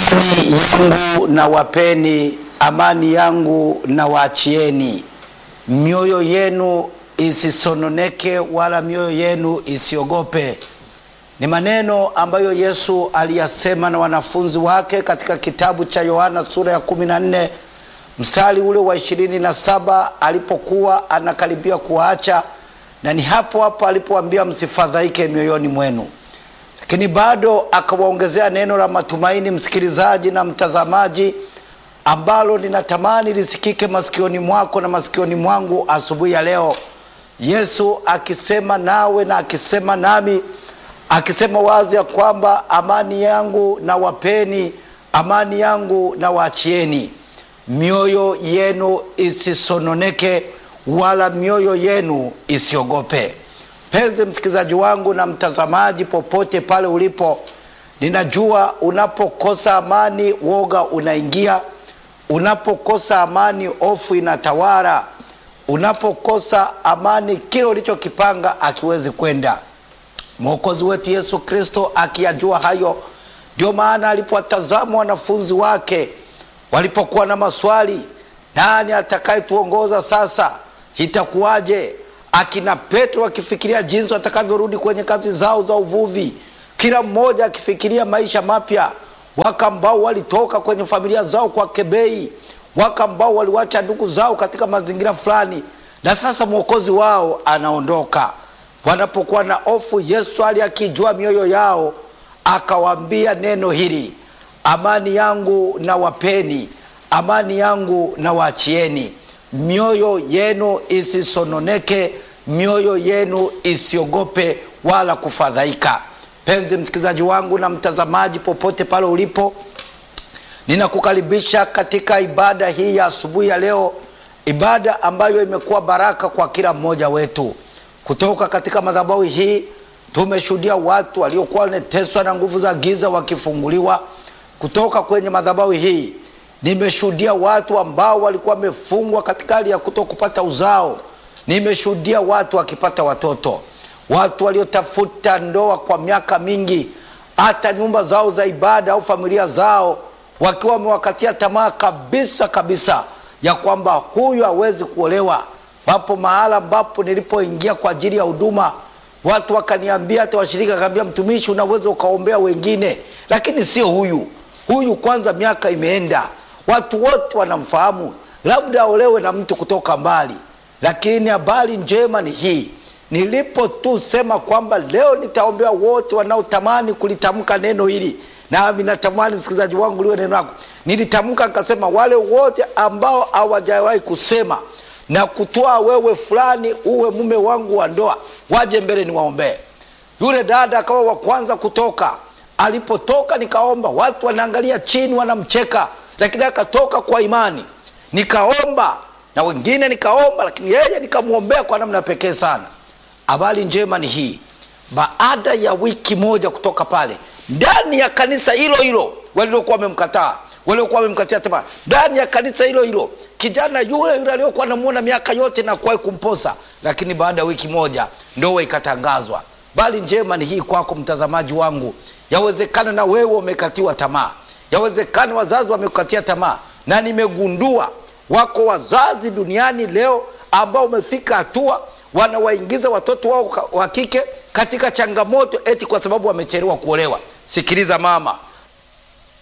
Amani yangu na wapeni, amani yangu na waachieni, mioyo yenu isisononeke, wala mioyo yenu isiogope. Ni maneno ambayo Yesu aliyasema na wanafunzi wake katika kitabu cha Yohana sura ya 14 mstari ule wa ishirini na saba alipokuwa anakaribia kuwaacha, na ni hapo hapo alipoambia msifadhaike mioyoni mwenu lakini bado akawaongezea neno la matumaini, msikilizaji na mtazamaji, ambalo ninatamani lisikike masikioni mwako na masikioni mwangu asubuhi ya leo. Yesu akisema nawe na akisema nami, akisema wazi ya kwamba amani yangu na wapeni, amani yangu na waachieni, mioyo yenu isisononeke, wala mioyo yenu isiogope. Mpenzi msikilizaji wangu na mtazamaji, popote pale ulipo, ninajua unapokosa amani woga unaingia, unapokosa amani hofu inatawala, unapokosa amani kile ulichokipanga akiwezi kwenda. Mwokozi wetu Yesu Kristo akiyajua hayo, ndio maana alipowatazama wanafunzi wake walipokuwa na maswali, nani atakayetuongoza sasa, itakuwaje? akina Petro akifikiria jinsi watakavyorudi kwenye kazi zao za uvuvi, kila mmoja akifikiria maisha mapya. Waka ambao walitoka kwenye familia zao kwa kebei, waka ambao waliwacha ndugu zao katika mazingira fulani, na sasa mwokozi wao anaondoka. Wanapokuwa na hofu, Yesu ali akijua mioyo yao, akawaambia neno hili, amani yangu na wapeni, amani yangu na waachieni mioyo yenu isisononeke, mioyo yenu isiogope wala kufadhaika. Penzi msikilizaji wangu na mtazamaji, popote pale ulipo, ninakukaribisha katika ibada hii ya asubuhi ya leo, ibada ambayo imekuwa baraka kwa kila mmoja wetu. Kutoka katika madhabahu hii tumeshuhudia watu waliokuwa wanateswa na nguvu za giza wakifunguliwa. Kutoka kwenye madhabahu hii nimeshuhudia watu ambao walikuwa wamefungwa katika hali ya kuto kupata uzao. Nimeshuhudia watu wakipata watoto, watu waliotafuta ndoa kwa miaka mingi, hata nyumba zao za ibada au familia zao wakiwa wamewakatia tamaa kabisa kabisa ya kwamba huyu hawezi kuolewa. Wapo mahala ambapo nilipoingia kwa ajili ya huduma, watu wakaniambia, hata washirika akaambia, mtumishi, unaweza ukaombea wengine, lakini sio huyu. Huyu kwanza miaka imeenda watu wote wanamfahamu, labda aolewe na mtu kutoka mbali. Lakini habari njema ni hii, nilipo tu sema kwamba leo nitaombea wote wanaotamani kulitamka neno hili, nami natamani msikilizaji wangu liwe neno lako. Nilitamka nikasema, wale wote ambao hawajawahi kusema na kutoa wewe fulani uwe mume wangu wa ndoa, waje mbele niwaombee. Yule dada akawa wa kwanza kutoka. Alipotoka nikaomba, watu wanaangalia chini, wanamcheka lakini akatoka kwa imani, nikaomba na wengine nikaomba, lakini yeye nikamwombea kwa namna pekee sana. Habari njema ni hii, baada ya wiki moja kutoka pale, ndani ya kanisa hilo hilo waliokuwa wamemkataa, waliokuwa wamemkatia tamaa, ndani ya kanisa hilo hilo, kijana yule yule aliyokuwa namuona miaka yote na kuwahi kumposa, lakini baada ya wiki moja ndoa ikatangazwa. Habari njema ni hii kwako mtazamaji wangu, yawezekana na wewe umekatiwa tamaa yawezekana wazazi wamekukatia tamaa, na nimegundua wako wazazi duniani leo ambao wamefika hatua wanawaingiza watoto wao wa kike katika changamoto eti kwa sababu wamechelewa kuolewa. Sikiliza mama,